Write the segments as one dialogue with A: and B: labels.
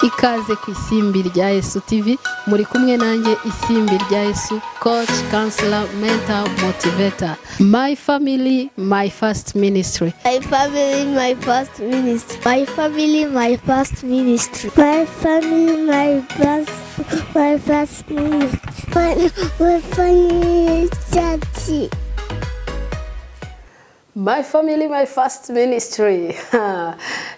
A: ikaze ku isimbi rya Yesu TV muri kumwe nanjye isimbi rya Yesu coach counselor mentor motivator my family my first ministry
B: My family, my first ministry.
C: My family, my first ministry.
D: My family, my first, my first ministry. My, my family, church.
A: My family my first ministry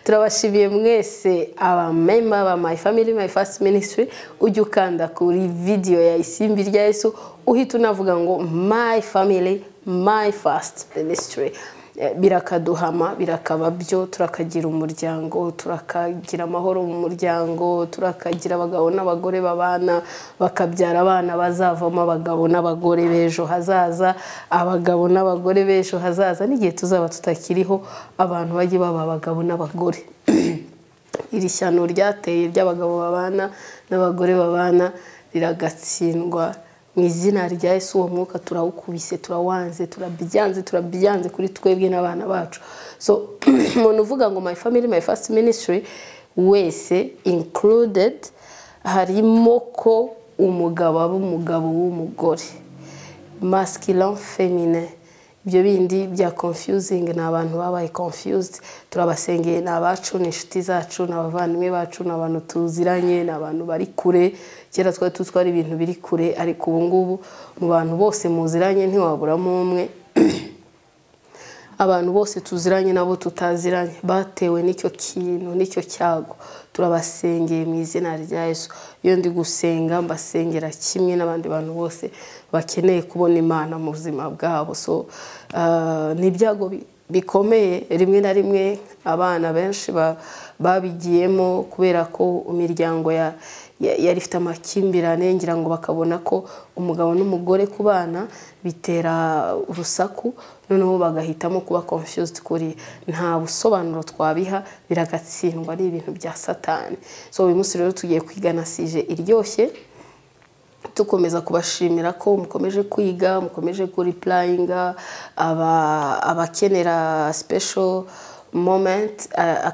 A: turabashimiye mwese abamemba ba my family my first ministry ujya ukanda kuri video ya isimbi rya Yesu uhita unavuga ngo my family my first ministry Eh, birakaduhama birakaba byo turakagira umuryango turakagira amahoro mu muryango turakagira abagabo n'abagore babana bakabyara abana bazavamo abagabo n'abagore b'ejo hazaza abagabo n'abagore b'ejo hazaza n'igihe tuzaba tutakiriho abantu bajye baba abagabo n'abagore iri shyano ryateye ry'abagabo babana n'abagore babana riragatsindwa mu izina rya Yesu uwo mwuka turawukubise turawanze turabyanze turabyanze kuri twebwe n'abana bacu so umuntu uvuga ngo my family my first ministry wese included harimo ko umugabo aba umugabo w'umugore masculine femine ibyo bindi bya confusing ni abantu babaye confused turabasengeye ni abacu ni inshuti zacu ni abavandimwe bacu ni abantu tuziranye ni abantu bari kure kera twari tutwara ibintu biri kure ariko ubu ngubu mu bantu bose muziranye ntiwaburamo umwe abantu bose tuziranye nabo tutaziranye batewe n'icyo kintu n'icyo cyago turabasengeye mu izina rya Yesu iyo ndi gusenga mbasengera kimwe n'abandi bantu bose bakeneye kubona imana mu buzima bwabo so ah, ni ibyago bi- bikomeye rimwe na rimwe abana benshi ba- babigiyemo kubera ko imiryango ya ya- yari ifite amakimbirane ngira ngo bakabona ko umugabo n'umugore ku bana bitera urusaku noneho bagahitamo kuba confused kuri nta busobanuro twabiha biragatsindwa ari ibintu bya satani so uyu munsi rero tugiye kwiga na sije iryoshye dukomeza kubashimira ko mukomeje kwiga mukomeje kuripurayinga abakenera special moment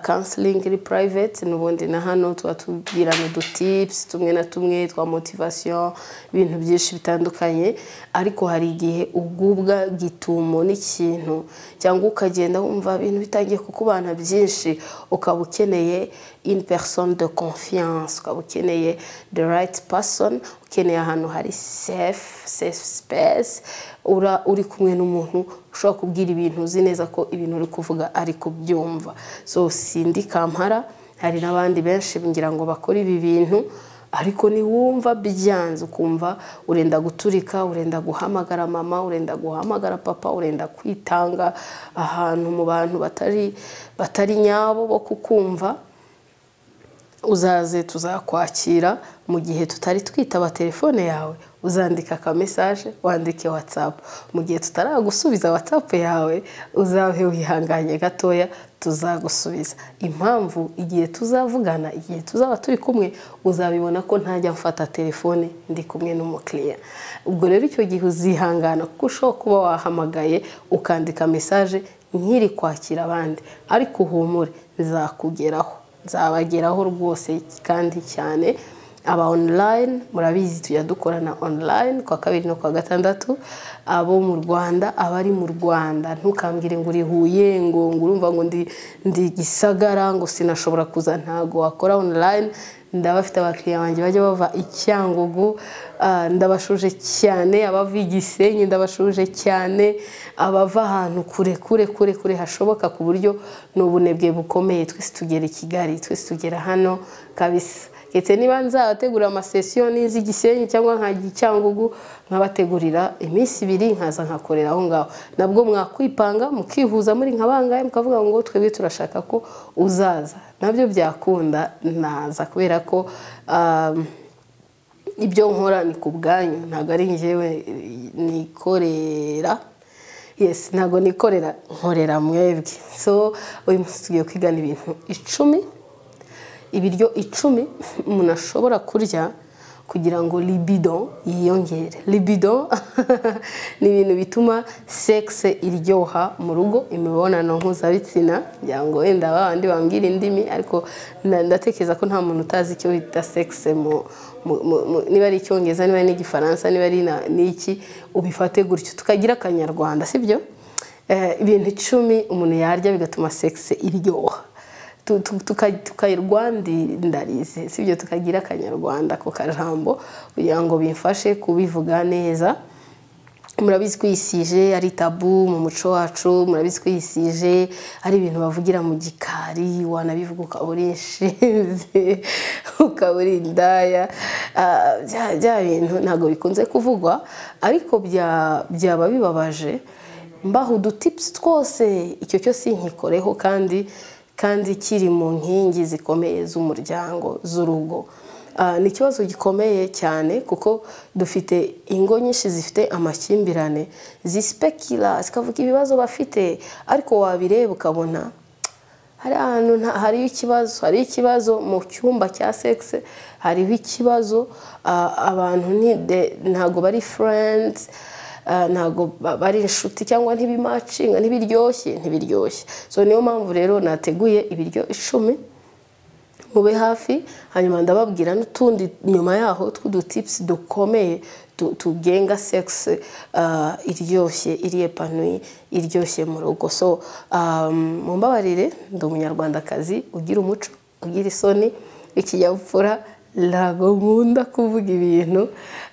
A: counseling iri private n'ubundi na hano tuba tubwirana udutips tumwe na tumwe twa motivation ibintu byinshi bitandukanye ariko hari igihe ugubwa gitumo n'ikintu cyangwa ukagenda wumva ibintu bitangiye kukubana byinshi ukaba ukeneye in person de confiance ukaba ukeneye the right person ukeneye ahantu hari safe safe space ura uri kumwe n'umuntu ushobora kubwira ibintu uzi neza ko ibintu uri kuvuga ari kubyumva so sindi kampara hari n'abandi benshi ngira ngo bakora ibi bintu ariko niwumva byanze ukumva urenda guturika urenda guhamagara mama urenda guhamagara papa urenda kwitanga ahantu mu bantu batari batari nyabo bo kukumva uzaze tuzakwakira mu gihe tutari twitaba telefone yawe uzandika aka mesaje wandike watsapu mu gihe tutaragusubiza watsapu yawe uzabe wihanganye gatoya tuzagusubiza impamvu igihe tuzavugana igihe tuzaba turi kumwe uzabibona ko ntajya mfata telefone ndi kumwe n'umukiriya ubwo rero icyo gihe uzihangana kuko ushobora kuba wahamagaye ukandika mesaje nkiri kwakira abandi ariko uhumure zakugeraho nzabageraho rwose kandi cyane aba online murabizi tujya dukorana online kwa kabiri no kwa gatandatu abo mu rwanda abari mu rwanda ntukambwire ngo uri huye ngo ngo urumva ngo ndi ndi gisagara ngo sinashobora kuza ntago wakora online ndabafite abakiriya banjye bajya bava i cyangugu ah, ndabashuje cyane abava i gisenyi ndabashuje cyane abava ahantu kure kure kure kure hashoboka ku buryo ni ubunebwe bukomeye twese tugera i kigali twese tugera hano kabisa ndetse niba nzabategurira amasesiyo n'iz'i gisenyi cyangwa nkajya i cyangugu nkabategurira iminsi ibiri nkaza nkakorera aho ngaho nabwo mwakwipanga mukihuza muri nka bangahe mukavuga ngo twebwe turashaka ko uzaza nabyo byakunda naza kubera ko um, ibyo nkora ni ku bwanyu ntabwo ari njyewe nikorera yesi ntabwo nikorera nkorera mwebwe so uyu munsi tugiye kwigana ibintu icumi ibiryo icumi umuntu ashobora kurya kugira ngo libido yiyongere libido ni ibintu bituma sexe iryoha mu rugo imibonano mpuzabitsina ngira ngo wenda babandi bambwira indimi ariko na- ndatekereza ko nta muntu utazi icyo bita sexe mu- mu- mu- mu- niba ari icyongereza niba ari n'igifaransa niba ari na- n'iki ubifate gutyo tukagira akanyarwanda sibyo Eh, ibintu icumi umuntu yarya bigatuma sexe iryoha tu- tu- tuka- tukayirwandindarize si ibyo tukagira akanyarwanda ku kajambo kugira ngo bimfashe kubivuga neza murabizi ko iyi sije ari tabu mu muco wacu murabizi ko iyi sije ari ibintu bavugira mu gikari wanabivuga ukaba uri inshinzi ukaba uri indaya Ah, bya- bya bintu ntabwo bikunze kuvugwa ariko bya- byaba bibabaje mbaho udutipusi twose icyo cyo sinkikoreho kandi kandi kiri mu nkingi zikomeye z'umuryango z'urugo Ah, ni ikibazo gikomeye cyane kuko dufite ingo nyinshi zifite amakimbirane zispekira zikavuga ibibazo bafite ariko wabireba ukabona hari ahantu nta- hariho ikibazo hariho ikibazo mu cyumba cya sexe hariho ikibazo ah, abantu ni de- ntabwo bari friends ah, ntabwo ba- bari inshuti cyangwa ntibimacinga ntibiryoshye ntibiryoshye so niyo mpamvu rero nateguye ibiryo icumi mube hafi hanyuma ndababwira n'utundi nyuma yaho tw'udutipusi dukomeye tu- tugenga sexe ah, iryoshye iri epanuye iryoshye mu rugo so um, mumbabarire ndi umunyarwandakazi ugira umuco ugira isoni ikinyabupfura ntabwo nkunda kuvuga ibintu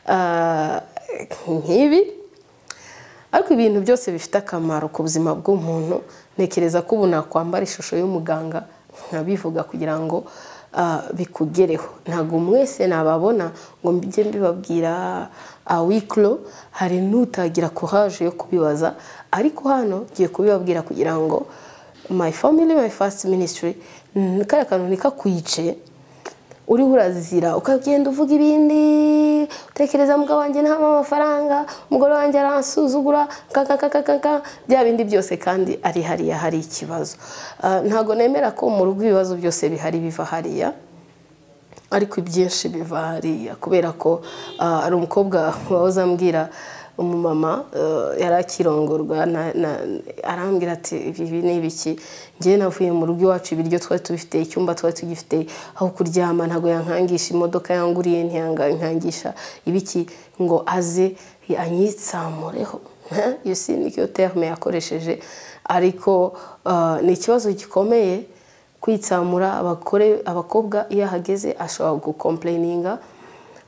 A: ah, nk'ibi ariko ibintu byose bifite akamaro ku buzima bw'umuntu ntekereza ko ubu nakwambara ishusho y'umuganga nkabivuga kugira ngo ah, bikugereho ntabwo mwese nababona ngo mbijye mbibabwira awikiro hari n'utagira courage yo kubibaza ariko hano ngiye kubibabwira kugira ngo my family my first ministry mm, kariya kantu ntikakwice uriho urazira ukagenda uvuga ibindi utekereza mugabo wanjye ntamuha amafaranga umugore wanjye aransuzugura kakakakakaka bya bindi byose kandi ari hariya hari ikibazo Ah, ntabwo nemera ko mu rugo ibibazo byose bihari biva hariya ariko ibyinshi biva hariya kubera ko ah, hari umukobwa wahoze ambwira umumama eh, yari akirongorwa na- na- arambwira ati "Ibi- ibi ni ibiki ngewe navuye mu rugo iwacu ibiryo twari tubifite icyumba twari tugifite aho kuryama ntabwo yankangisha imodoka yanguriye ntiyankangisha ibiki ngo aze anyitsamureho iyo si niyo terme yakoresheje ariko ah, ni ikibazo gikomeye kwitsamura abagore abakobwa iyo ahageze ashobora gukomplayininga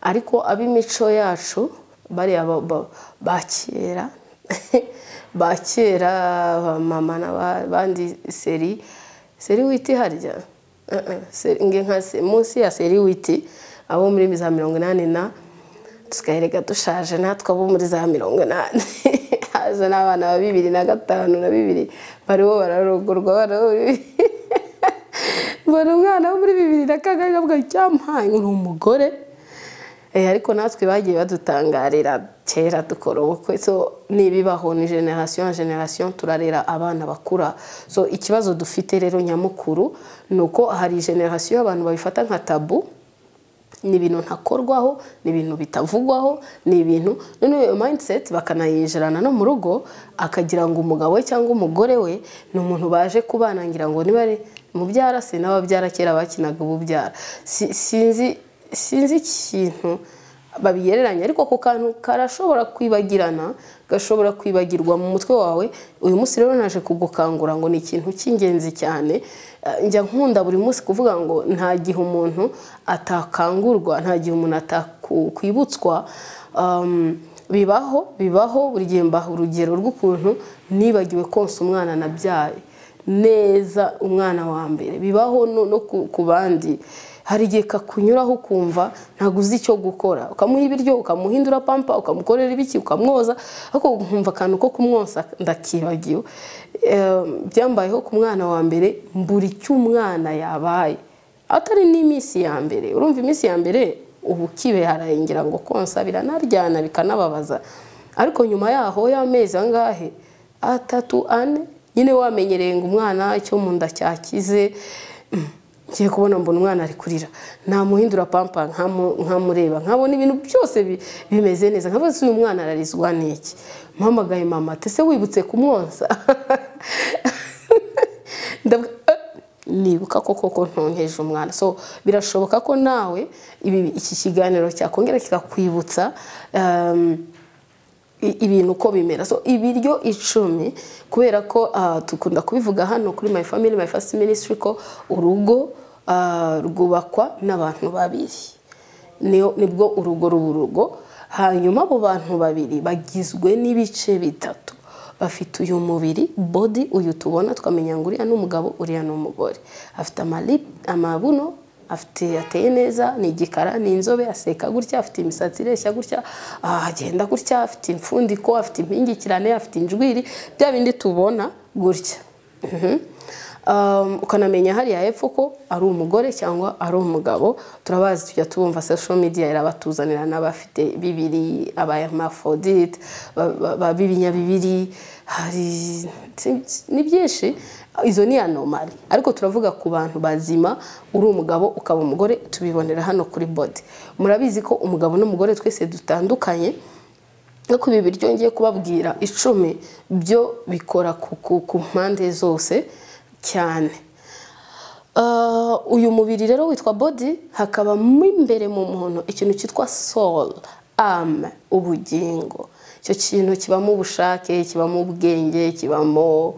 A: ariko ab'imico yacu bariya ba- ba- ba kera ba kera ba mama n'abandi seri seri witi harya Eh, eh, seri- nge nka se- munsi ya seri witi abo muri za mirongo inani na tukayereka dushaje natwe abo muri za mirongo inani haje n'abana ba bibiri na gatanu na bibiri bariho bararogorwa bararogorwa mbona umwana wo muri bibiri na kane avuga icyamuhaye ni umugore Eh, ariko natwe bagiye badutangarira kera dukora ubukwe so n'ibibaho ni generasiyo na generasiyo turarera abana bakura so ikibazo dufite rero nyamukuru ni uko hari generasiyo abantu babifata nka tabu ni ibintu ntakorwaho ni ibintu bitavugwaho ni ibintu noneho iyo mindset bakanayijerana no mu rugo akagira ngo umugabo we cyangwa umugore we ni umuntu baje kubana ngira ngo niba ari mubyara se n'ababyara kera bakinaga ububyara Si- sinzi sinzi ikintu babigereranya ariko ako kantu karashobora kwibagirana gashobora kwibagirwa mu mutwe wawe uyu munsi rero naje kugukangura ngo ni ikintu cy'ingenzi cyane Eh, njya nkunda buri munsi kuvuga ngo nta gihe umuntu atakangurwa nta gihe umuntu atakwibutswa bibaho bibaho buri gihe mbaha urugero rw'ukuntu nibagiwe konsa umwana nabyaye neza umwana wa mbere bibaho no no ku- ku bandi hari igihe kakunyuraho ukumva ntabwo uzi icyo gukora ukamuha ibiryo ukamuhindura pampa ukamukorera ibiki ukamwoza ariko nkumva akantu ko kumwosa ndakibagiwe Eh, byambayeho ku mwana wa mbere mbura icyo umwana yabaye atari n'iminsi ya mbere urumva iminsi ya mbere ubu kibe harayingira ngo konsa biranaryana bikanababaza ariko nyuma yaho y'amezi angahe atatu ane nyine wamenyereye ngo umwana icyo mu nda cyakize ngiye kubona mbona umwana ari kurira namuhindura pampa nkamureba nkabona ibintu byose bi- bimeze neza nkabaza uyu mwana ararizwa n'iki mpamagaye mama ati ese wibutse kumwonsa Ndavuga, "Eh, nibuka ko koko ntonkeje umwana so birashoboka ko nawe ibi- iki kiganiro cyakongera kikakwibutsa um, i- ibintu uko bimera so ibiryo icumi kubera ko ah, dukunda kubivuga hano kuri my family my first ministry ko urugo ah, rwubakwa n'abantu babiri Niyo- nibwo urugo ruba urugo hanyuma abo bantu babiri bagizwe n'ibice bitatu bafite uyu mubiri body uyu tubona tukamenya ngo uriya ni umugabo uriya ni umugore afite amali- amabuno afite ateye neza ni igikara ni inzobe aseka gutya afite imisatsi ireshya gutya ah, agenda gutya afite impfundiko afite impingikirane afite injwiri bya bindi tubona gutya Mhm. Um, ukanamenya hariya hepfo ko ari umugore cyangwa ari umugabo turabazi tujya tubumva social media irabatuzanira n'abafite bibiri abayamafodite b'ibinyabibiri hari si- si- ni byinshi izo ni anomali ariko turavuga ku bantu bazima uri umugabo ukaba umugore tubibonera hano kuri bodi murabizi ko umugabo n'umugore twese dutandukanye ariko ibi biryo ngiye kubabwira icumi byo bikora ku- ku- ku mpande zose cyane Uh, uyu mubiri rero witwa body hakaba mo imbere mu muntu ikintu cyitwa soul ame ubugingo icyo kintu kibamo ubushake kibamo ubwenge kibamo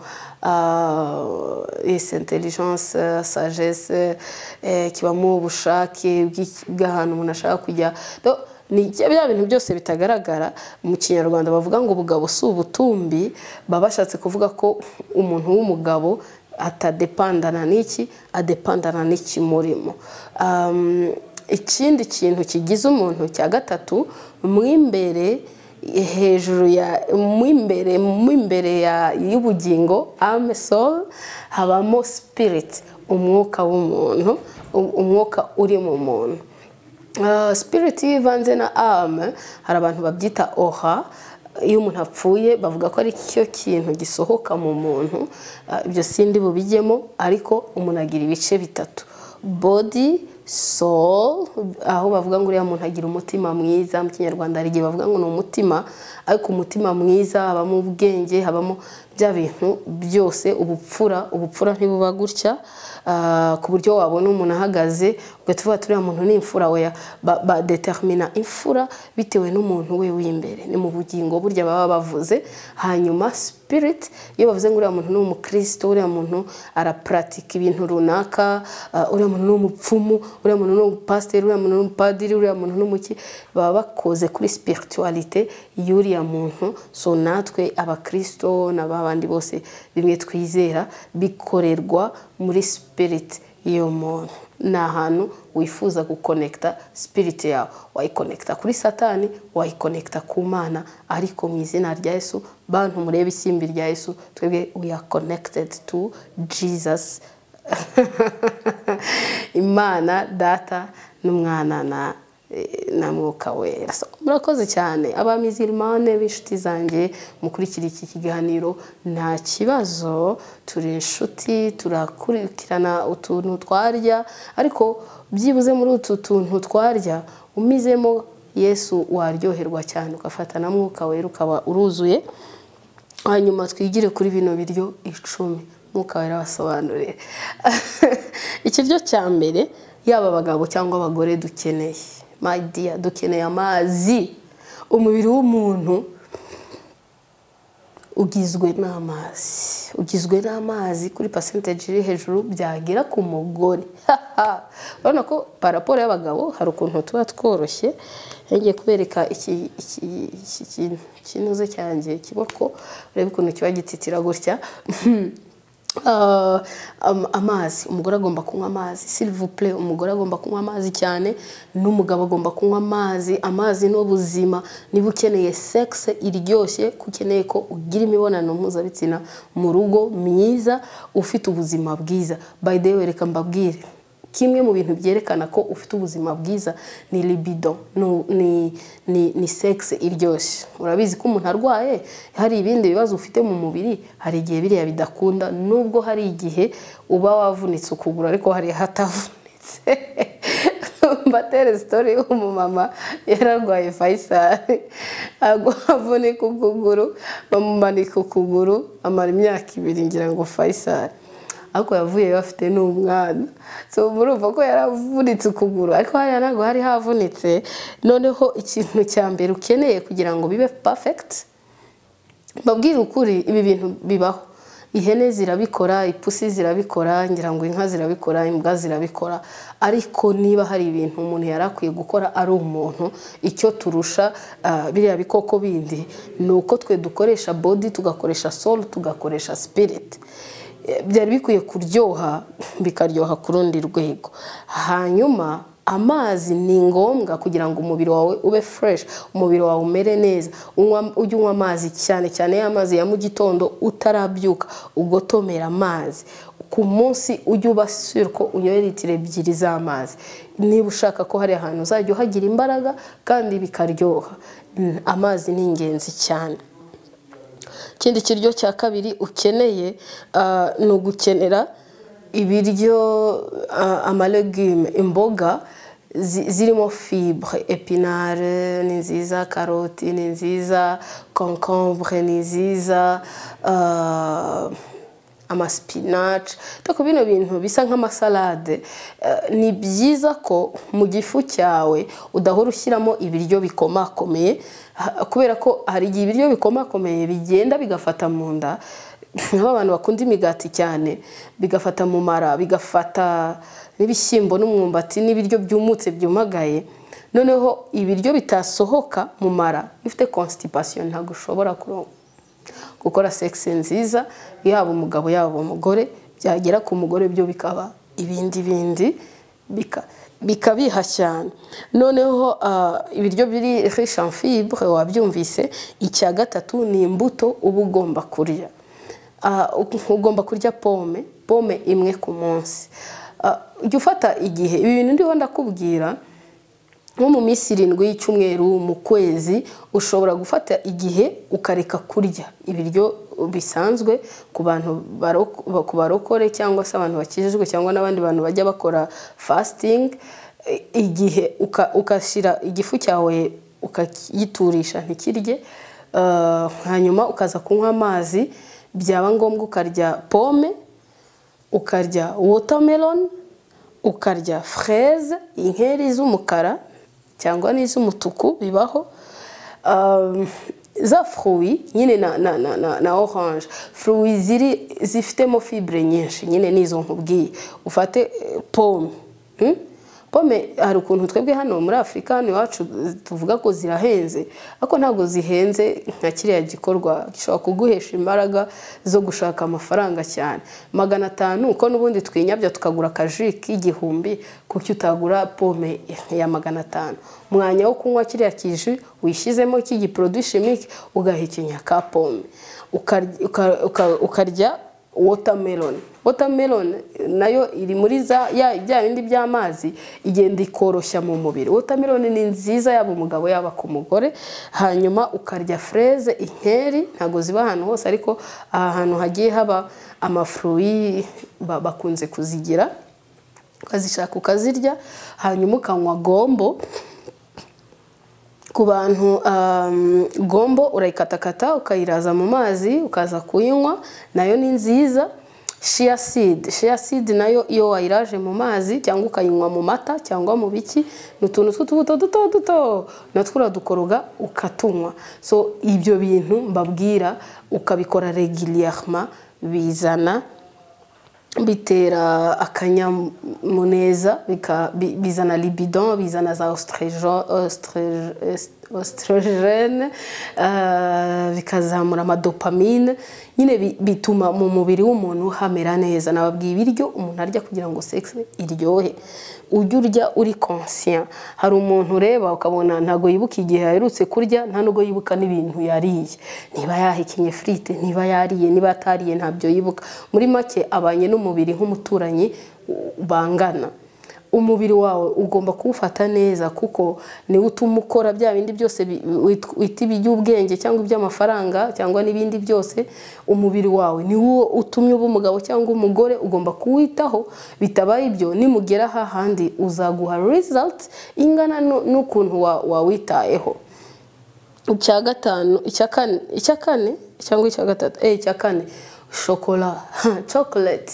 A: uh, yes, intelligence sagesse eh, kibamo ubushake bw'iki- bw'ahantu umuntu ashaka kujya Do- ni bya bya bintu byose bitagaragara mu kinyarwanda bavuga ngo ubugabo si ubutumbi baba bashatse kuvuga ko umuntu w'umugabo atadepandana n'iki adepandana n'ikimurimo Um, ikindi kintu kigize umuntu cya gatatu mu imbere hejuru ya mu imbere mu imbere ya- y'ubugingo ame soul habamo spirit umwuka w'umuntu um- umwuka uri mu muntu Uh, spirit iyo ivanze na ame hari abantu babyita oha iyo umuntu apfuye bavuga ko ari cyo kintu gisohoka mu muntu Uh, ibyo sindi bubijyemo ariko umuntu agira ibice bitatu body soul aho bavuga ngo uriya muntu agira umutima mwiza mu kinyarwanda hari igihe bavuga ngo ni umutima ariko umutima mwiza habamo ubwenge habamo bya bintu byose ubupfura ubupfura ntibuba gutya Ah, ku buryo wabona umuntu ahagaze ugahita uvuga ati uriya muntu ni imfura weya Ba- badetermina imfura bitewe n'umuntu we w'imbere ni mu bugingo burya baba bavuze hanyuma spirit iyo bavuze ngo uriya muntu ni umukristo uriya muntu arapuratika ibintu runaka ah, uriya muntu ni umupfumu uriya muntu ni umupasiteri uriya muntu ni umupadiri uriya muntu ni umuki baba bakoze kuri spiritualite y'uriya muntu so natwe abakristo na ba bandi bose bimwe twizera bikorerwa muri spirit iyo muntu ni ahantu wifuza gukonekita sipiriti yawe wayikonekita kuri satani wayikonekita ku mana ariko mu izina rya yesu bantu murebe isimbi rya yesu twebwe we are connected to jesus imana data n'umwana na na mwuka wera So, murakoze cyane abamizirimane b'inshuti zanjye mukurikira iki kiganiro nta kibazo turi inshuti turakurikirana utuntu twarya ariko byibuze muri utu tuntu twarya umizemo yesu waryoherwa cyane ugafata na mwuka wera ukaba uruzuye hanyuma twigire kuri bino biryo icumi mwuka wera abasobanurire ikiryo cya mbere yaba abagabo cyangwa abagore dukeneye my dear dukeneye amazi umubiri w'umuntu ugizwe n'amazi ugizwe n'amazi kuri pasenteji iri hejuru byagera ku mugore urabona ko paraporo y'abagabo hari ukuntu tuba tworoshye ngiye kubereka iki iki iki kintu kinoze cyanjye kiboko urebe ukuntu kiba gititira gutya Ah, am- amazi umugore agomba kunywa amazi silivupure umugore agomba kunywa amazi cyane n'umugabo agomba kunywa amazi amazi ni ubuzima niba ukeneye sekisi iryoshye ko ukeneye ko ugira imibonano mpuzabitsina mu rugo myiza ufite ubuzima bwiza bayideyi wereka mbabwire kimwe mu bintu byerekana ko ufite ubuzima bwiza ni libido ni- ni ni ni sex iryoshye urabizi ko umuntu arwaye hari ibindi bibazo ufite mu mubiri hari igihe biriya bidakunda nubwo hari igihe uba wavunitse ukuguru ariko hari ahatavunitse mbatere sitori umumama yararwaye fayisari agwa avunika ukuguru bamumanika ukuguru amara imyaka ibiri ngira ngo fayisari ariko yavuye bafite n'umwana so murumva ko yaravunitse ukuguru ariko hariya ntabwo hari havunitse noneho ikintu cya mbere ukeneye kugira ngo bibe perfect mbabwire ukuri ibi bintu bibaho ihene zirabikora ipusi zirabikora ngira ngo inka zirabikora imbwa zirabikora ariko niba hari ibintu umuntu yari akwiye gukora ari umuntu icyo turusha ah, biriya bikoko bindi ni uko twe dukoresha body tugakoresha soul tugakoresha spirit Eh, byari bikwiye kuryoha bikaryoha ku rundi rwego hanyuma amazi ni ngombwa kugira ngo umubiri wawe ube fresh umubiri wawe umere neza Unywa- ujye unywa amazi cyane cyane ya mazi ya mu gitondo utarabyuka ugotomera amazi ku munsi ujye ubasura ko unyoye litiro ebyiri z'amazi niba ushaka ko hari ahantu uzajya uhagira imbaraga kandi bikaryoha Mm, amazi ni ingenzi cyane ikindi kiryo cya kabiri ukeneye ah, ni ugukenera ibiryo ah, amalegime imboga zi- zirimo fibre epinare ni nziza karoti ni nziza concombre ni nziza ah, amasipinaci ariko bino bintu bisa nk'amasalade eh, ni byiza ko mu gifu cyawe udahora ushyiramo ibiryo bikomakomeye ha- kubera ko hari igihe ibiryo bikomakomeye bigenda bigafata mu nda nk'abantu bakunda imigati cyane bigafata mu mara bigafata n'ibishyimbo n'umwumbati n'ibiryo byumutse byumagaye noneho ibiryo bitasohoka mu mara iyo ufite constipation ntabwo ushobora kuro- gukora sex nziza yaba umugabo yaba umugore byagera ku mugore byo bikaba ibindi bindi bika- bikabiha cyane noneho ah, ibiryo biri riche en fibre wabyumvise icya gatatu ni imbuto uba ugomba kurya Ah, ugomba kurya pome pome imwe ku munsi Ah, jya ufata igihe ibi bintu ndiho ndakubwira nko mu minsi irindwi y'icyumweru mu kwezi ushobora gufata igihe ukareka kurya ibiryo bisanzwe ku bantu barok- ku barokore cyangwa se abantu bakijijwe cyangwa n'abandi bantu bajya bakora fasting i- igihe uka- ugashyira igifu cyawe ukagiturisha ntikirye ah, hanyuma ukaza kunywa amazi byaba ngombwa ukarya pome ukarya watermelon ukarya freze inkeri z'umukara cyangwa n'iz'umutuku bibaho Um, za fruwi nyine na, na, na, na, na orange fruwi ziri zifitemo fibre nyinshi nyine n'izo nkubwiye ufate eh, pome hmm? pome hari ukuntu twebwe hano muri afurika hano iwacu tuvuga ko zirahenze ariko ntabwo zihenze nka kiriya gikorwa gishobora kuguhesha imbaraga zo gushaka amafaranga cyane magana atanu uko n'ubundi twinyabya tukagura akaji k'igihumbi kuko utagura pome ya magana atanu mwanya wo kunywa kiriya kiji wishyizemo cy'igiporoduwi shimike ugahekenya ka pome Ukarya- uka- uka- ukarya watermelon watermelon nayo iri muri za ya bya bindi by'amazi igenda ikoroshya mu mubiri watermelon ni nziza yaba umugabo yaba ku mugore hanyuma ukarya freze inkeri ntabwo ziba ahantu hose ariko aha hantu hagiye haba amafuruwi ba- bakunze kuzigira ukazishaka ukazirya hanyuma ukanywa gombo ku bantu um, gombo urayikatakata ukayiraza mu mazi ukaza kuyinywa nayo ni nziza shia seed shia seed nayo iyo wayiraje mu mazi cyangwa ukayinywa mu mata cyangwa mu biki ni utuntu tw'utubuto duto duto natwo uradukoroga ukatunywa so ibyo bintu mbabwira ukabikora regulierement bizana bitera akanyamuneza bika- bi- bizana libidon bizana za oestrogen- oestrogen- est- oestrogene eh, bikazamura amadopamine nyine bi- bituma mu mubiri w'umuntu hamera neza nababwiye ibiryo umuntu arya kugira ngo sex iryohe ujye urya uri conscient hari umuntu ureba ukabona ntabwo yibuka igihe yaherutse kurya nta nubwo yibuka n'ibintu yariye niba yahekenye firite niba yariye niba atariye ntabyo yibuka muri make abanye n'umubiri nk'umuturanyi u- bangana umubiri wawe ugomba kuwufata neza kuko niwo utuma ukora bya bindi byose bi- wit- wita iby'ubwenge cyangwa iby'amafaranga cyangwa n'ibindi byose umubiri wawe niwo utumye uba umugabo cyangwa umugore ugomba kuwitaho bitabaye ibyo nimugera aha handi uzaguha result ingana nu- n'ukuntu wa- wawitayeho icya gatanu icya kane icya kane cyangwa icya gatatu eh icya kane shokora chocolate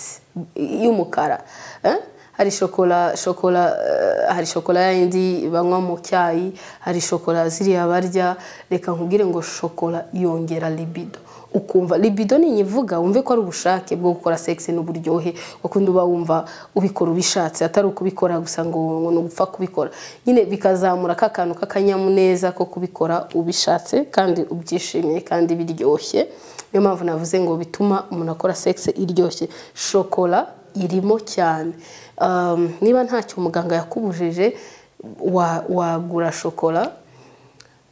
A: y'umukara Eh? hari shokora shokora eh, hari shokora yindi banywa mu cyayi hari shokora ziriya barya reka nkubwire ngo shokora yongera libido ukumva libido ni ivuga wumve ko ari ubushake bwo gukora sex n'uburyohe wakundi uba wumva ubikora ubishatse atari ukubikora gusa ngo ngo ni ugupfa kubikora nyine bikazamura ka kantu k'akanyamuneza ko kubikora ubishatse kandi ubyishimiye kandi biryoshye niyo mpamvu navuze ngo bituma umuntu akora sex iryoshye shokora irimo cyane Um, niba ntacyo muganga yakubujije wa- wagura shokora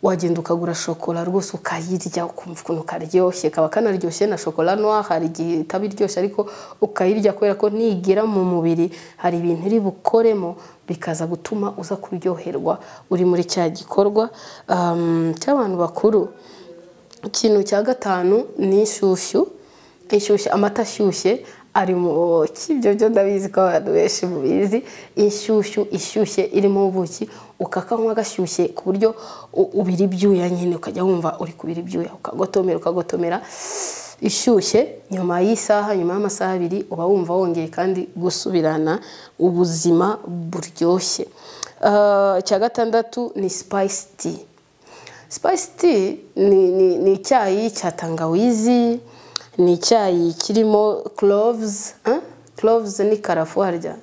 A: wagenda ukagura shokora rwose ukayirya ukumva ukuntu karyoshye kaba kanaryoshye na shokora noa hari igihe itaba iryoshye ariko ukayirya kubera ko nigera mu mubiri hari ibintu iri bukoremo bikaza gutuma uza kuryoherwa uri muri cya gikorwa um, cy'abantu bakuru ikintu cya gatanu ni inshyushyu inshyushyu amata ashyushye ari mu kibyo byo ndabizi ko abantu benshi mubizi inshyushyu ishyushye irimo ubuki ukakanywa gashyushye ku buryo u- ubira ibyuya nyine ukajya wumva uri kubira ibyuya ukagotomera ukagotomera ishyushye nyuma y'isaha nyuma y'amasaha abiri uba wumva wongeye kandi gusubirana ubuzima buryoshye Ah, icya gatandatu ni sipayisi ti Spice tea ni, ni, ni icyayi cya tangawizi, ni icyayi kirimo cloves, eh? cloves ni karafu harya.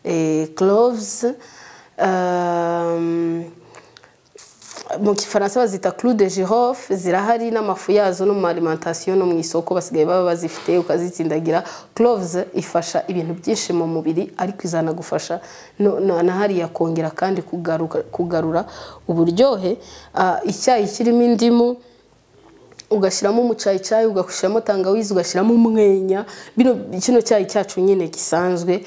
A: Eh, cloves, um, mu gifaransa bazita clou de girofle zirahari n'amafu yazo no mu alimentation no mu isoko basigaye baba bazifite ukazitsindagira cloves ifasha ibintu byinshi mu mubiri ariko izanagufasha no- na na hariya kongera kandi kugaruka- kugarura uburyohe Ah, icyayi kirimo indimu ugashyiramo umucayicayi ugashyiramo tangawizi ugashyiramo umwenya bino kino cyayi cyacu nyine gisanzwe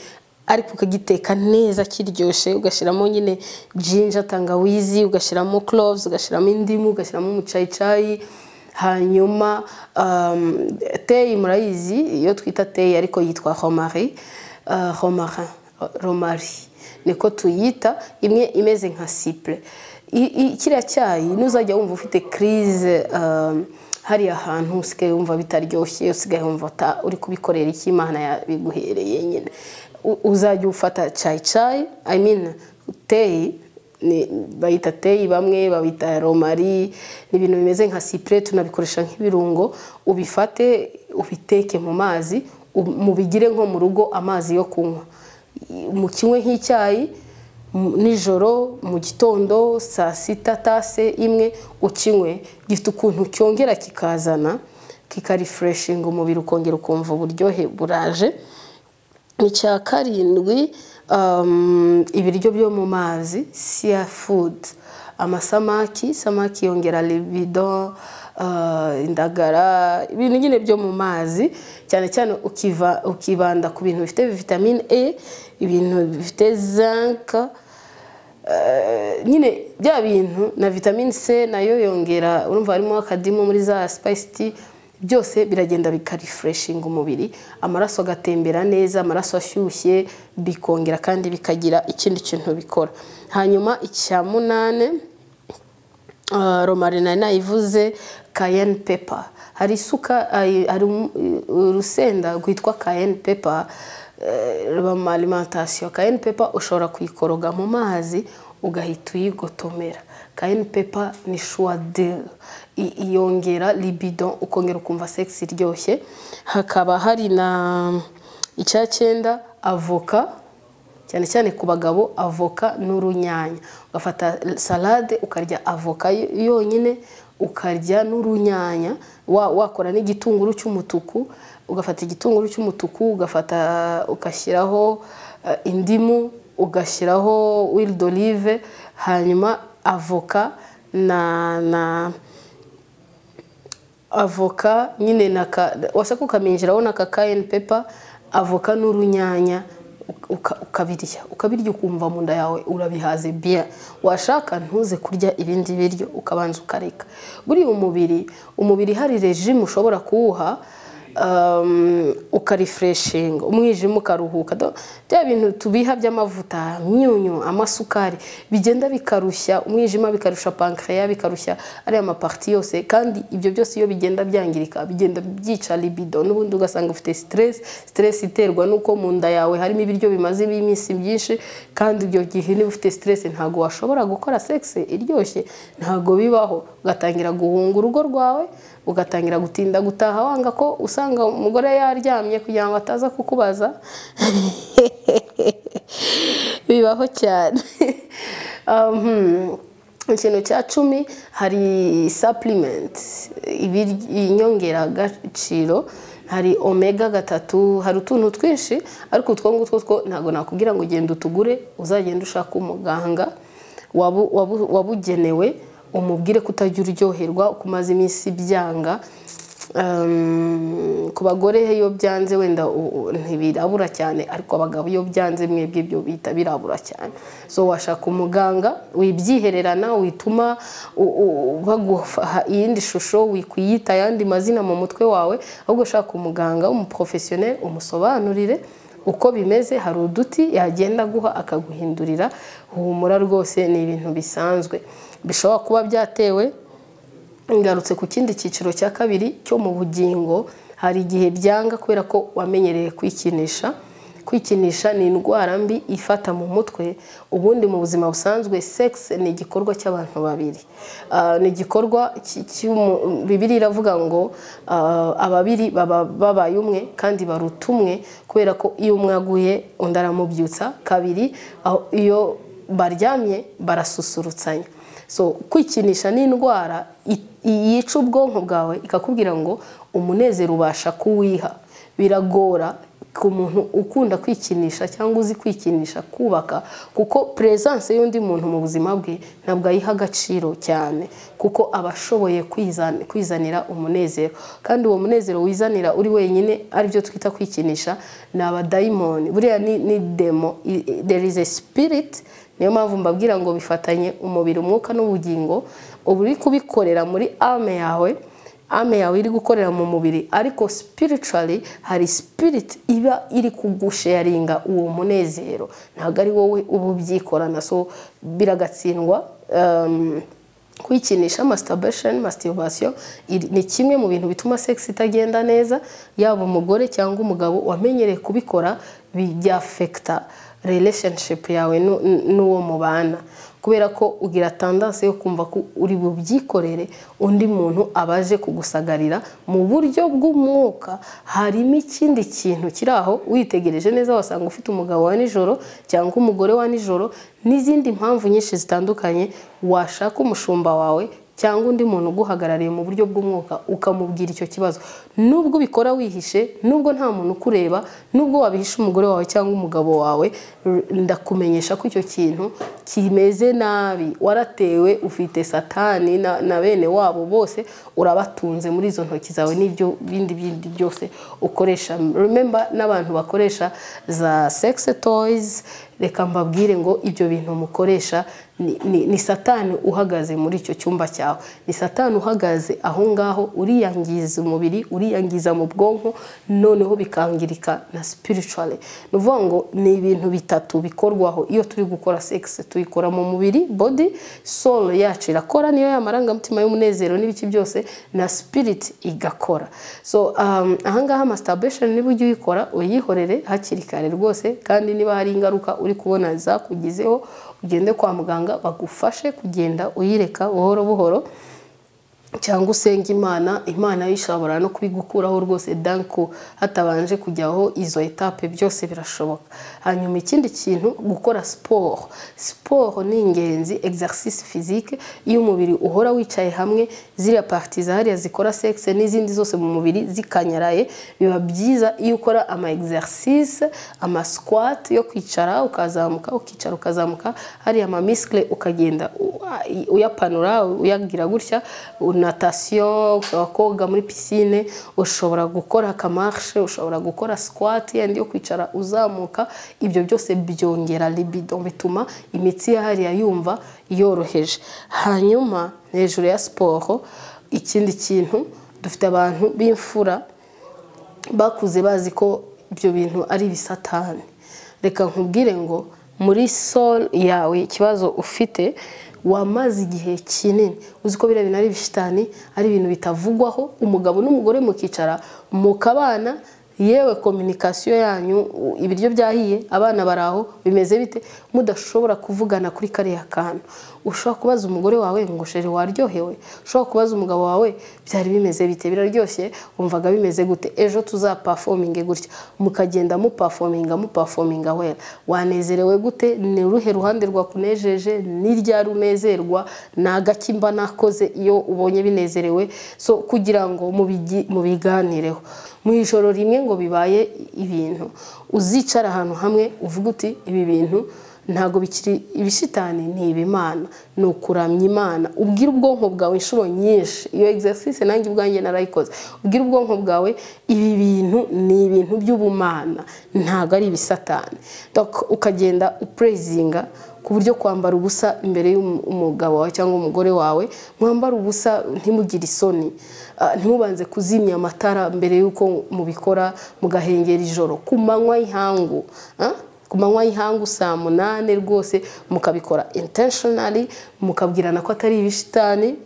A: ariko ukagiteka neza kiryoshye ugashyiramo nyine jinja tangawizi ugashyiramo cloves ugashyiramo indimu ugashyiramo umucayicayi hanyuma um, teyi murayizi iyo twita teyi ariko yitwa homari uh, homarin romari niko tuyita imwe imeze nka sipure I- i- kiriya cyayi nuzajya wumva ufite crise um, hariya hantu usigaye wumva bitaryoshye usigaye wumva uta- uri kubikorera iki imana yabiguhereye nyine U- uzajya ufata cyayi cyayi i mean teyi ni- bayita teyi bamwe babita romari ni ibintu bimeze nka sipure tunabikoresha nk'ibirungo ubifate ubiteke mu mazi u- mubigire nko mu rugo amazi yo kunywa I- mu kinywe nk'icyayi mu- nijoro mu gitondo saa sita tase imwe ukinywe gifite ukuntu cyongera kikazana kikarifureshinga umubiri ukongera ukumva uburyohe buraje icya karindwi um, ibiryo byo mu mazi siya fudu amasamaki samaki yongera libido uh, indagara ibintu nyine byo mu mazi cyane cyane ukiva- ukibanda ku bintu bifite vitamine e ibintu bifite zinc nyine bya bintu na vitamine c nayo yongera urumva harimo akadimu muri za spice tea byose biragenda bikarifureshinga umubiri amaraso agatembera neza amaraso ashyushye bikongera kandi bikagira ikindi kintu bikora hanyuma icya munane Uh, romari nari nayivuze cayenne pepper hari isuka ay- hari um- urusenda rwitwa cayenne pepper eh, ruba mu alimentation cayenne pepper ushobora kuyikoroga mu mazi ugahita uyigotomera cayenne pepper ni shuwadeli iyongera libido ukongera ukumva sex iryoshye hakaba hari na icya cyenda avoka cyane cyane ku bagabo avoka n'urunyanya ugafata salade ukarya avoka yo- yonyine ukarya n'urunyanya wa- wakora n'igitunguru cy'umutuku ugafata igitunguru cy'umutuku ugafata ugashyiraho eh, indimu ugashyiraho wili d'olive hanyuma avoka na na avoka nyine naka washaka ukaminjiraho na kakayeni pepa avoka n'urunyanya uka- ukabirya ukabirya ukumva mu nda yawe urabihaze biya washaka ntuze kurya ibindi biryo ukabanza ukareka buriya umubiri umubiri hari rejimu ushobora kuwuha um, ukarifreshinga umwijima ukaruhuka Do- bya bintu tubiha by'amavuta myunyu amasukari bigenda bikarushya umwijima bikarushya pancreas bikarushya ariya maparti yose kandi ibyo byose iyo bigenda byangirika bigenda byica libido n'ubundi ugasanga ufite stress stress iterwa n'uko mu nda yawe harimo ibiryo bimaze iminsi byinshi kandi ibyo gihe niba ufite stress ntabwo washobora gukora sex iryoshye ntabwo bibaho ugatangira guhunga urugo rwawe ugatangira gutinda gutaha wanga ko usanga umugore yaryamye kugira ngo ataza kukubaza bibaho cyane Um, ikintu cya cumi hari supplement ibiryo- inyongeragaciro hari omega gatatu hari utuntu twinshi ariko utwo ngutwo two ntabwo nakubwira ngo ugenda utugure uzagenda ushaka umuganga wabu- wabu- wabugenewe umubwire ko utajya uryoherwa uko umaze iminsi byanga Um, ku bagore iyo byanze wenda u- u- ntibirabura cyane ariko abagabo iyo byanze mwebwe ibyo bita birabura cyane so washaka umuganga wibyihererana wituma u- u- baguha iyindi shusho wikwiyita ayandi mazina mu mutwe wawe ahubwo ushaka umuganga w'umuprofesiyoneri umusobanurire uko bimeze hari uduti yagenda aguha akaguhindurira humura rwose ni ibintu bisanzwe bishobora kuba byatewe ngarutse ku kindi cyiciro cya kabiri cyo mu bugingo hari igihe byanga kubera ko wamenyereye kwikinisha kwikinisha ni indwara mbi ifata mu mutwe ubundi mu buzima busanzwe sex ni igikorwa cy'abantu babiri Ah, ni igikorwa cy- cy'umu- bibiri iravuga ngo ah, ababiri baba babaye umwe kandi baruta umwe kubera ko iyo umwe aguye undi aramubyutsa kabiri aho iyo baryamye barasusurutsanya so kwikinisha ni indwara i- i- yica ubwonko bwawe ikakubwira ngo umunezero ubasha kuwiha biragora ku muntu ukunda kwikinisha cyangwa uzi kwikinisha kubaka kuko perezanse y'undi muntu mu buzima bwe ntabwo ayiha agaciro cyane kuko aba ashoboye kwizan- kwizanira umunezero kandi uwo munezero wizanira uri wenyine aribyo twita kwikinisha ni abadayimoni buriya ni ni demo I- i- there is a spirit niyo mpamvu mbabwira ngo bifatanye umubiri umwuka n'ubugingo uba uri kubikorera muri ame yawe ame yawe iri gukorera mu mubiri ariko spiritually hari spirit iba iri kugusharinga uwo munezero ntabwo ari wowe uba ubyikorana so biragatsindwa um, kwikinisha masturbation masturbation iri- ni kimwe mu bintu bituma sex itagenda neza yaba umugore cyangwa umugabo wamenyereye kubikora bijya affecta relationship yawe nu- nu- n'uwo mubana kubera ko ugira tendance yo kumva ko uri bubyikorere undi muntu abaje kugusagarira mu buryo bw'umwuka harimo ikindi kintu kiri aho witegereje neza wasanga ufite umugabo wa nijoro cyangwa umugore wa nijoro n'izindi mpamvu nyinshi zitandukanye washaka umushumba wawe cyangwa undi muntu uguhagarariye mu buryo bw'umwuka ukamubwira icyo kibazo nubwo ubikora wihishe nubwo nta muntu ukureba nubwo wabihisha umugore wawe cyangwa umugabo wawe r- ndakumenyesha ko icyo kintu kimeze nabi waratewe ufite satani na, na bene wabo bose urabatunze muri izo ntoki zawe n'ibyo bindi bindi byose ukoresha remember n'abantu bakoresha za sex toys reka mbabwire ngo ibyo bintu mukoresha ni, ni, ni satani uhagaze muri icyo cyumba cyawe ni satani uhagaze aho ngaho uriyangiza umubiri uriyangiza mu bwonko noneho bikangirika na spiritually ni ukuvuga ngo ni ibintu bitatu bikorwaho iyo turi gukora sex tuyikora mu mubiri body soul yacu irakora niyo ya marangamutima y'umunezero n'ibiki byose na spirit igakora so um, ahangaha masturbation niba ujya uyikora uyihorere hakiri kare rwose kandi niba hari ingaruka uri kubona zakugizeho ugende kwa muganga bagufashe kugenda uyireka buhoro buhoro cyangwa usenga imana imana yo ishobora no kubigukuraho rwose danko hatabanje kujyaho izo etape byose birashoboka hanyuma ikindi kintu gukora siporo siporo ni ingenzi exercise physique iyo umubiri uhora wicaye hamwe ziriya parti zahariya zikora sex n'izindi zose mu mubiri zikanyaraye biba byiza iyo ukora ama exercise ama squat yo kwicara ukazamuka ukicara ukazamuka hariya ama muscle ukagenda u- uyapanura uyagira gutya natasiyo ushobora koga muri pisine ushobora gukora akamarishe ushobora gukora sikwati yenda yo kwicara uzamuka ibyo byose byongera libido bituma imitsi hariya yumva yoroheje hanyuma hejuru ya siporo ikindi kintu dufite abantu b'imfura bakuze bazi ko ibyo bintu ari ibisatani reka nkubwire ngo muri solo yawe ikibazo ufite wamaze igihe kinini uzi ko biriya bintu ari ibishitani ari ibintu bitavugwaho umugabo n'umugore mukicara mukabana yewe kominikasiyo yanyu ibiryo byahiye abana bari aho bimeze bite mudashobora kuvugana kuri kariya kantu ushobora kubaza umugore wawe ngo shere waryohewe ushobora kubaza umugabo wawe byari bimeze bite biraryoshye wumvaga bimeze gute ejo tuzapafominge gutya mukagenda mupafominga mupafominga wera wanezerewe gute ni uruhe ruhande rwakunejeje ni ryari unezerwa ni agaki mba nakoze iyo ubonye binezerewe so kugira ngo mubigi- mubiganireho mu ijoro rimwe ngo bibaye ibintu uzicara ahantu hamwe uvuga uti ibi bintu ntabwo bikiri ibishitani ni ibimana ni ukuramya imana ubwira ubwonko bwawe inshuro nyinshi iyo exercise nanjye ubwanjye narayikoze ubwira ubwonko bwawe ibi bintu ni ibintu by'ubumana ntabwo ari ibisatani Donc, ukagenda upurezinga ku buryo kwambara ubusa imbere y'umugabo wawe cyangwa umugore wawe mwambara ubusa ntimugire isoni Ah, ntimubanze kuzimya amatara mbere y'uko mubikora mugahengera ijoro ku manywa y'ihangu Ah? ku manywa y'ihangu saa munani rwose mukabikora intentionally mukabwirana ko atari ibishitani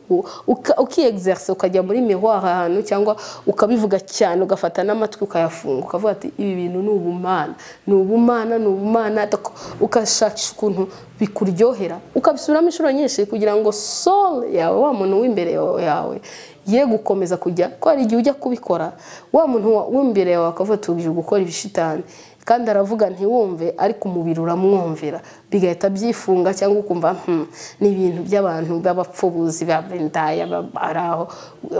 A: ukiyegizerise ukajya muri miroir ahantu cyangwa ukabivuga cyane ugafata n'amatwi ukayafunga ukavuga ati ibi bintu ni ubumana ni ubumana ni ubumana Dok- ugashakisha ukuntu bikuryohera ukabisubiramo inshuro nyinshi kugira ngo soul yawe wa muntu w'imbere yawe ye gukomeza kujya ko hari igihe ujya kubikora wa muntu wa- w'imbere yawe akavuga tubwije gukora ibishitani kandi aravuga ntiwumve ariko umubiri uramwumvira bigahita byifunga cyangwa ukumva "Hmm, ni ibintu by'abantu b'abapfubuzi b'abendaya bari aho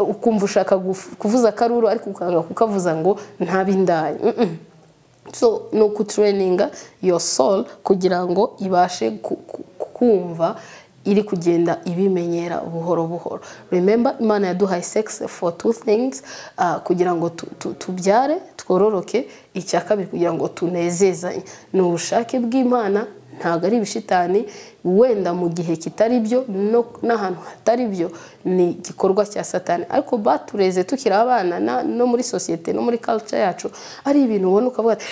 A: ukumva ushaka guf- kuvuza akaruru ariko ukanga kukavuza ngo ntabindaya Mm, mm. so ni ukutureninga your soul kugira ngo ibashe ku- ku- kumva iri kugenda ibimenyera buhoro buhoro remember imana yaduhaye sex for two things ah, kugira ngo tu- tu- tubyare twororoke icya kabiri kugira ngo tunezezanye ni ubushake bw'imana ntabwo ari ibishitani wenda mu gihe kitari byo no- n'ahantu hatari byo ni igikorwa cya satani ariko batureze tukiri abana na- no muri sosiyete no muri culture yacu ari ibintu ubona ukavuga ati,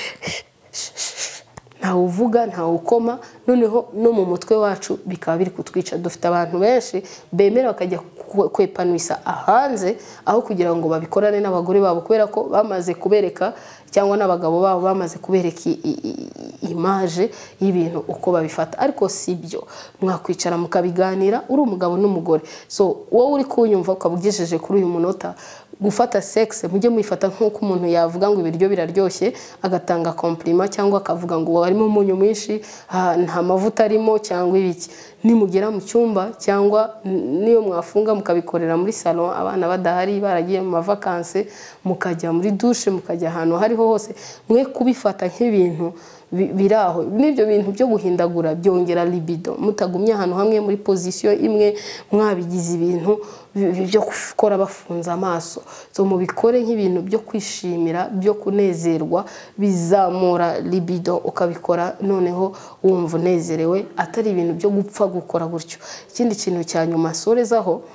A: ntawe uvuga ntawe ukoma noneho no mu mutwe wacu bikaba biri kutwica dufite abantu benshi bemera bakajya kwe- kwepanuisa ahanze aho kugira ngo babikorane n'abagore babo kubera ko bamaze kubereka cyangwa n'abagabo babo bamaze kubereka i- i- i- imaje y'ibintu uko babifata ariko si byo mwakwicara mukabiganira uri umugabo n'umugore so wowe uri kunyumva ukaba ugejeje kuri uyu munota gufata sexe mujye muyifata nk'uko umuntu yavuga ngo ibiryo biraryoshye agatanga komplima cyangwa akavuga ngo harimo umunyu mwinshi ah, nta mavuta arimo cyangwa ibiki nimugera mu cyumba cyangwa n- n'iyo mwafunga mukabikorera muri salon abana badahari baragiye mu mavakanse mukajya muri dushe mukajya ahantu aho ariho hose mwe kubifata nk'ibintu bi- biri aho n'ibyo bintu byo guhindagura byongera libido mutagumye ahantu hamwe muri pozisiyo imwe mwabigize ibintu bi- bi- byo gukora bafunze amaso so mubikore nk'ibintu byo kwishimira byo kunezerwa bizamura libido ukabikora noneho wumva unezerewe atari ibintu byo gupfa gukora gutyo ikindi kintu cya nyuma sorezaho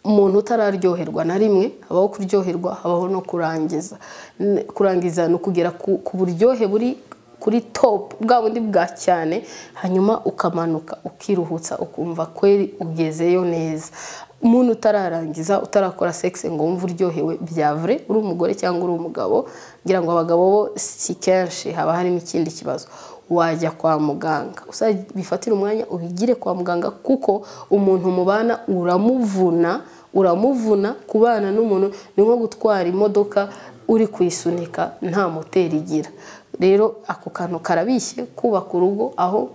A: umuntu utararyoherwa na rimwe habaho kuryoherwa habaho no kurangiza N- kurangiza ni ukugera ku ku buryohe buri kuri topu bwa bundi bwa cyane hanyuma ukamanuka ukiruhutsa ukumva kweri ugezeyo neza umuntu utararangiza utarakora sexe ngo wumve uryohewe bya vure uri umugore cyangwa uri umugabo ngira ngo abagabo bo si kenshi haba harimo ikindi kibazo wajya kwa muganga uzabifatire umwanya ubigire kwa muganga kuko umuntu mubana uramuvuna uramuvuna kubana n'umuntu ni nko gutwara imodoka uri kuyisunika nta moteri igira rero ako kantu karabishye kubaka urugo aho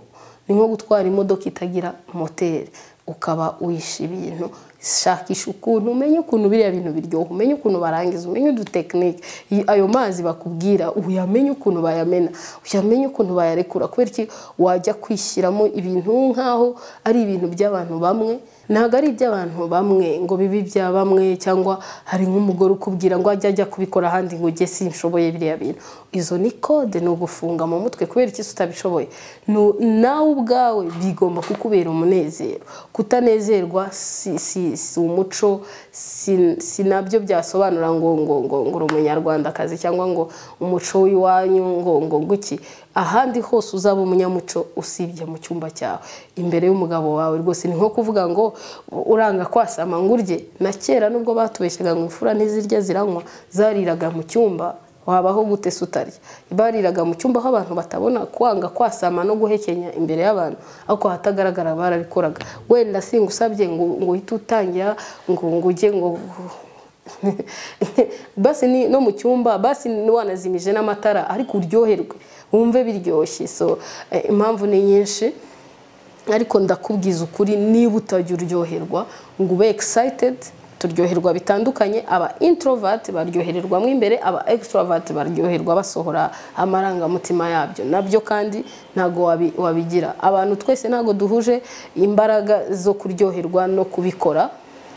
A: ni nko gutwara imodoka itagira moteri ukaba uhisha ibintu shakisha ukuntu umenye ukuntu biriya bintu biryoha umenye ukuntu barangiza umenye udutekinike Y- ayo mazi bakubwira uyamenye ukuntu bayamena uyamenye ukuntu bayarekura kubera iki wajya kwishyiramo ibintu nk'aho ari ibintu by'abantu bamwe ntabwo ari iby'abantu bamwe ngo bibe ibya bamwe cyangwa hari nk'umugore ukubwira ngo ajya ajya kubikora ahandi ngo ujye sinshoboye biriya bintu izo ni kode ni ugufunga mu mutwe kubera iki utabishoboye Nu- nawe ubwawe bigomba kukubera umunezero kutanezerwa si si- si umuco si- si nabyo byasobanura ngo ngo ngo ngo uri umunyarwandakazi cyangwa ngo umuco w'iwanyu ngo ngo ngo iki ahandi hose uzaba umunyamuco usibye mu cyumba cyawe imbere y'umugabo wawe rwose ni nko kuvuga ngo uranga kwasama ngo urye na kera nubwo batubeshyaga ngo imfura ntizirya ziranywa zariraga mu cyumba wabaho gute se utarya bariraga mu cyumba aho abantu batabona kwanga kwasama no guhekenya imbere y'abantu ariko ahatagaragara barabikoraga wenda singusabye ngo ngo uhite utangira ngo ngo ujye ngo basi ni no mu cyumba basi wanazimije n'amatara ariko uryoherwe wumve biryoshye so eh, impamvu ni nyinshi ariko ndakubwiza ukuri niba utajya uryoherwa ngo ube egisayitedi turyoherwa bitandukanye aba introverti baryohererwa mo imbere aba extrovert baryoherwa basohora amarangamutima yabyo nabyo kandi ntabwo wabi- wabigira abantu twese ntabwo duhuje imbaraga zo kuryoherwa no kubikora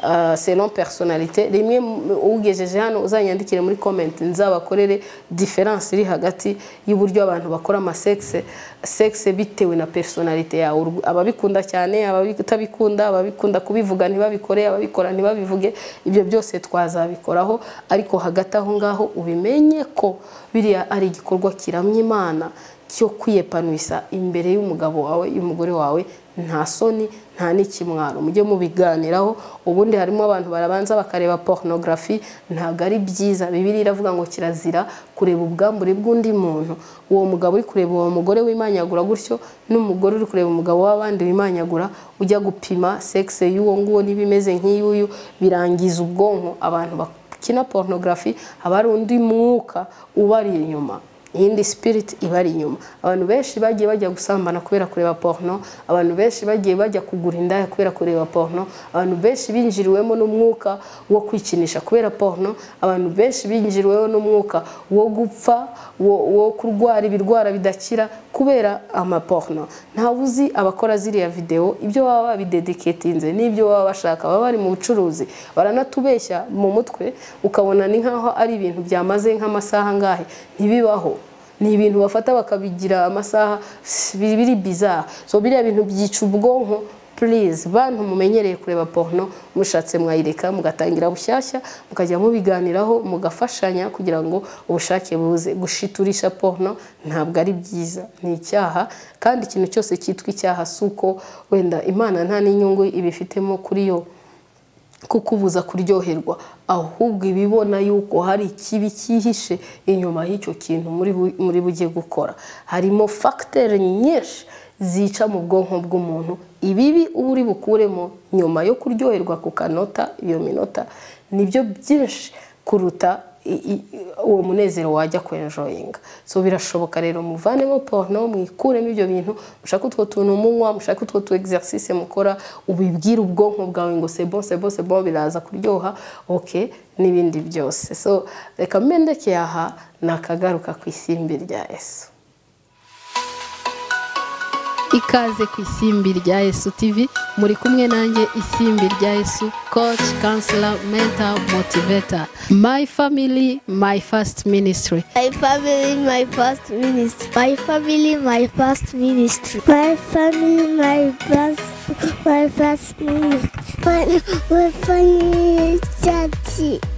A: Uh, selon personalite rimwe mu- ugejeje hano uzanyandikire muri comment nzabakorere difference iri hagati y'uburyo abantu bakora amasexe sexe bitewe na personalite yawe Urw- ababikunda cyane ababitabikunda ababikunda kubivuga ntibabikore ababikora ntibabivuge ibyo byose twazabikoraho ariko hagati aho ngaho ubimenye ko biriya ari igikorwa kiramya imana cyo kwiyepanuisa imbere y'umugabo wawe y'umugore wawe nta soni nta n'ikimwaro mujye mubiganiraho ubundi harimo abantu barabanza bakareba porunogarafi ntabwo ari byiza bibiri iravuga ngo kirazira kureba ubwambure bw'undi muntu uwo mugabo uri kureba uwo mugore wimanyagura gutyo n'umugore uri kureba umugabo w'abandi wimanyagura ujya gupima sexe y'uwo nguwo niba imeze nk'iy'uyu birangiza ubwonko abantu bak- kina porunogarafi haba hari undi mwuka ubari inyuma iyindi spirit ibari inyuma abantu benshi bagiye bajya gusambana kubera kureba porno abantu benshi bagiye bajya kugura indaya kubera kureba porno abantu benshi binjiriwemo n'umwuka wo kwikinisha kubera porno abantu benshi binjiriweho n'umwuka wo gupfa wo, wo kurwara ibirwara bidakira kubera amaporno ntawe uzi abakora ziriya videwo ibyo baba babidedicatinze n'ibyo baba bashaka baba bari mu bucuruzi baranatubeshya mu mutwe ukabona ni nk'aho ari ibintu byamaze nk'amasaha angahe ntibibaho ni ibintu bafata bakabigira amasaha biri biri bizarre so biriya bintu byica ubwonko please bantu mumenyereye kureba porno mushatse mwayireka mugatangira bushyashya mukajya mubiganiraho mugafashanya kugira ngo ubushake buze gushiturisha porno ntabwo ari byiza ni icyaha kandi ikintu cyose cyitwa icyaha si uko wenda imana nta n'inyungu ibifitemo kuri yo kukubuza kuryoherwa ahubwo ibibona yuko hari ikibi cyihishe inyuma y'icyo kintu muri bu- muri bujye gukora harimo fagiteri nyinshi zica mu bwonko bw'umuntu ibibi uba uri bukuremo nyuma yo kuryoherwa ku kanota iyo minota nibyo byinshi kuruta i- i- uwo munezero wajya kwenjoyinga so birashoboka rero muvanemo porno mwikuremo ibyo bintu mushake utwo tuntu munywa mushake utwo tu exercice mukora ubibwire ubwonko bwawe ngo sebo sebo sebo biraza kuryoha ok n'ibindi byose so reka mendeke aha nakagaruka ku isimbi rya yesu ikaze ku isimbi rya yesu tv muri kumwe nanjye isimbi rya yesu coach counselor mentor motivator my family my first ministry
B: My family, my first ministry.
C: My family, my first ministry.
D: My family, my first, my first ministry. My, my family, daddy.